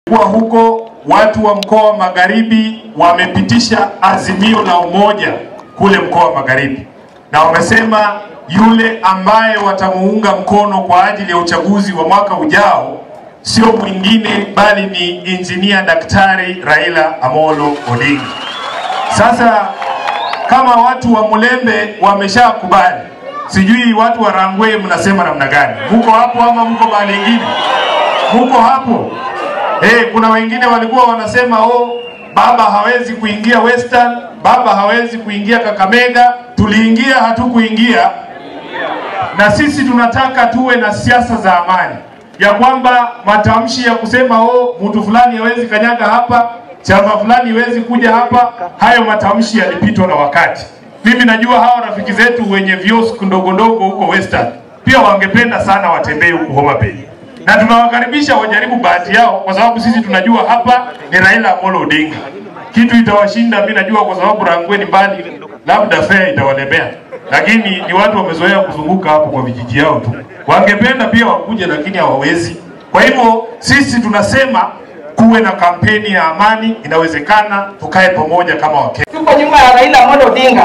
Kwa huko watu wa mkoa wa Magharibi wamepitisha azimio la umoja kule mkoa wa Magharibi, na wamesema yule ambaye watamuunga mkono kwa ajili ya uchaguzi wa mwaka ujao sio mwingine bali ni injinia Daktari Raila Amolo Odinga. Sasa kama watu wa Mulembe wameshakubali, sijui watu wa Rangwe mnasema namna gani? Muko hapo ama muko mahali ingine? Muko hapo? Eh, kuna wengine walikuwa wanasema oh, baba hawezi kuingia Western, baba hawezi kuingia Kakamega. Tuliingia, hatukuingia. Na sisi tunataka tuwe na siasa za amani, ya kwamba matamshi ya kusema oh, mtu fulani hawezi kanyaga hapa, chama fulani hawezi kuja hapa, hayo matamshi yalipitwa na wakati. Mimi najua hawa rafiki zetu wenye viosk ndogo ndogo huko Western pia wangependa sana watembee huku Homa Bay na tunawakaribisha wajaribu bahati yao, kwa sababu sisi tunajua hapa ni Raila Amolo Odinga. Kitu itawashinda mimi najua, kwa sababu Rangwe ni mbali, labda fea itawalemea, lakini ni watu wamezoea kuzunguka hapo kwa vijiji yao tu. Wangependa pia wakuje, lakini hawawezi. Kwa hivyo sisi tunasema kuwe na kampeni ya amani, inawezekana, tukae pamoja kama Wakenya. Tuko nyuma ya Raila Amolo Odinga,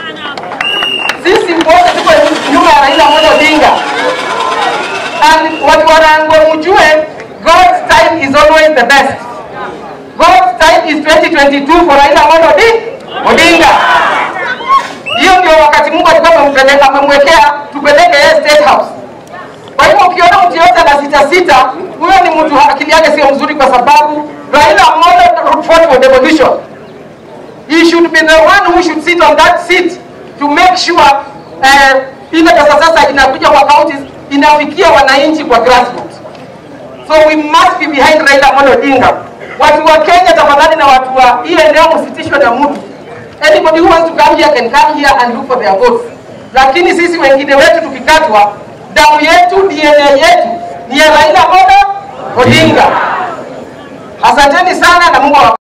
sisi wote tuko nyuma ya Raila Amolo Odinga. And watu wa Rangwe mjue, God's time is always the best. God's time is 2022 for Raila Amolo Odi- Odinga. Hiyo ndio wakati Mungu alikuwa amempeleka amemwekea tupeleke yeye State House. Kwa hivyo ukiona mtu yote ana sita sita, huyo ni mtu akili yake sio mzuri, kwa sababu Raila Amolo fought for devolution. He should be the one who should sit on that seat to make sure eh, ile pesa sasa inakuja kwa counties inafikia wananchi kwa grassroots. So we must be behind Raila Amolo Odinga. Watu wa Kenya tafadhali, na watu wa hii eneo msitishwe na mtu. Anybody who wants to come here can come here and look for their votes. Lakini sisi wengine wetu tukikatwa, damu yetu, DNA yetu ni ya Raila Amolo Odinga. Asanteni sana na Mungu awa